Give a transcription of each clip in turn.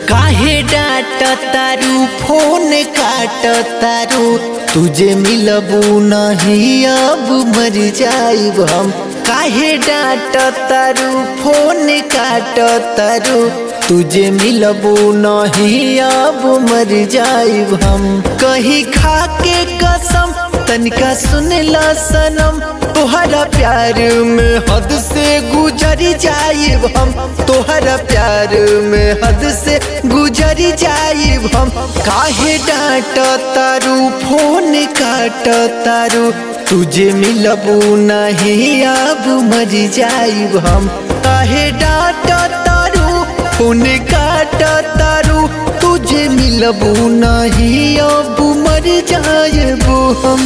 काहे डांट तारू फोन काट तारू तुझे मिलबू नहीं अब मर जाइब हम काहे डांट तारू फोन काट तारू तुझे मिलबू नहीं अब मर जाइब हम कहीं खा के कसम तनिका सुन ला सनम तोहरा प्यार में हद से गुजर जाइब हम तोहरा प्यार में हद से गुजर जाइब हम काहे डांट तारू फोन काट तारू तुझे मिलबू नहीं अब मर जाइब हम काहे डांट तारू फोन काट तारू तुझे मिलबू नहीं अब मर जाइब हम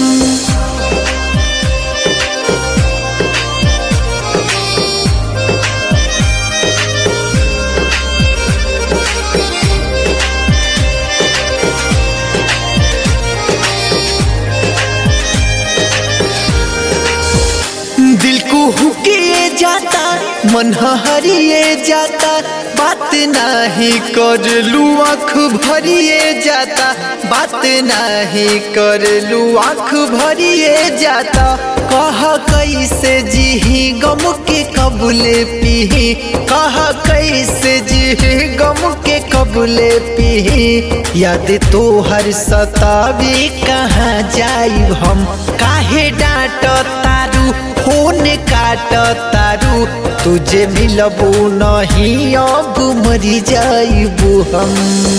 दिल को हुकिए जाता मन हरिए जाता बात नाही कर लू आँख भरिए जाता बात नाही कर लू आँख भरिए जाता कह कैसे जीही गम के कबूले पीही कह कैसे जीही गम के कबूले पीही याद तो हर सतावी कहाँ जाइब हम काहे डांट तारू फोन काट तारू तुझे मिलबू नहीं अब मरी जाइबू हम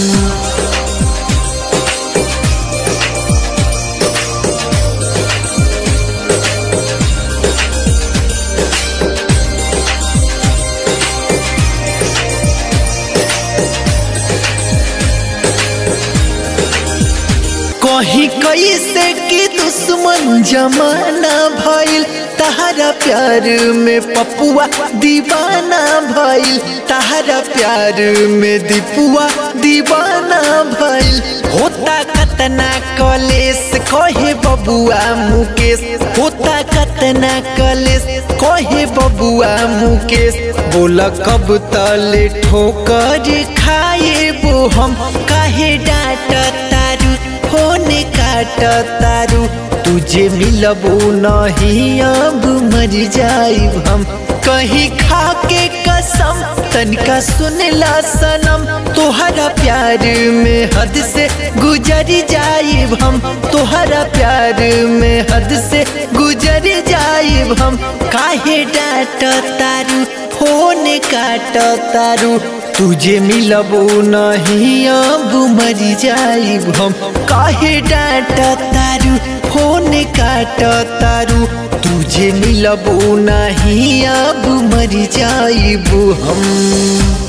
कहीं कैसे कि दुश्मन जमाना भइल तहरा प्यार में पपुआ दीवाना भइल तहरा प्यार में दीपुआ दीवाना भइल होता कतना कलेस कहे बबुआ मुकेश होता कतना कलेस कहे बबुआ मुकेश बोला कब तले ठोकर खाए वो हम काहे डांट तारू फोन काट तारू तुझे मिलबू नहीं अब मर जाइब हम कहीं खा के कसम तनिका सुन ला सनम तोहरा प्यार में हद से गुजर जाइब हम तोहरा प्यार में हद से गुजर जाइब हम काहे डांट तारू फोन काट तारू तुझे मिलबू नहीं अब मर जाइब हम काहे डांट तारू फोन काट तारू तुझे मिलबू नहीं अब मर जाइब हम